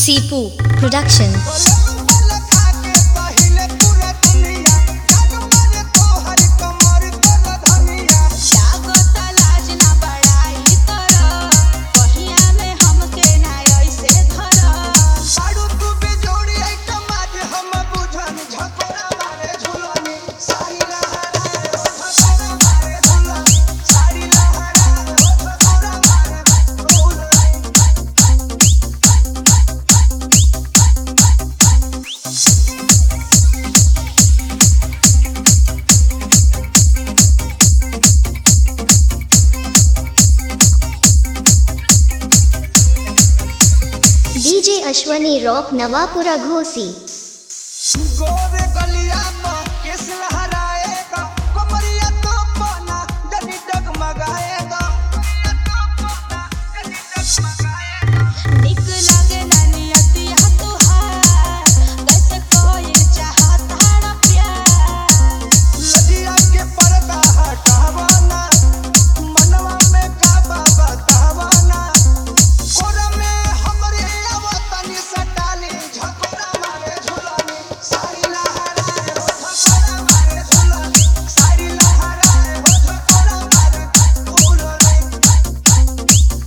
सीपू production DJ Ashwani rock Nawapura Ghosi गोरे गलिया में किस लहराएगा कमरिया तो पाना जनी डगमगाएगा लजिया के पर्दा हटावाना मनवा में काबा बतावाना कोरा में हमरे आवतनी सटाली झकोरा मारे झुलानी सारी लहराए हो झकोरा मारे झुलानी सारी लहराए हो झकोरा मारे झुलानी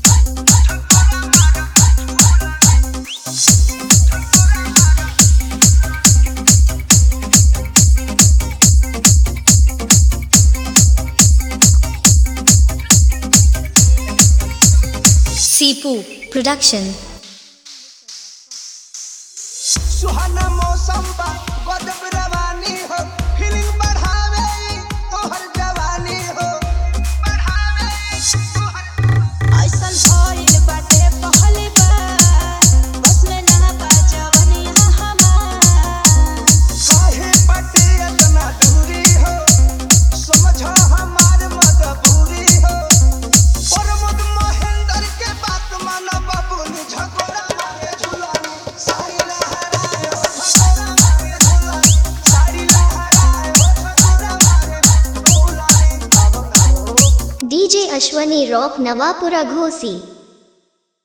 सीपू प्रोडक्शन सुहाना मौसम बा गजब रवानी हो फीलिंग बढ़ावे ई तोहर जवानी हो बढ़ावे ई तोहर काहे बाटे इतना दूरी हो समझो हमार मजबूरी हो प्रमोद महेंद्र के बात मानो बाबूनी झकोरा मारे झुलानी सारी लहराए हो झकोरा मारे झुलानी सारी लहराए हो झकोरा मारे झुलानी अब ना हो डीजे अश्वनी रॉक नवापुरा घोसी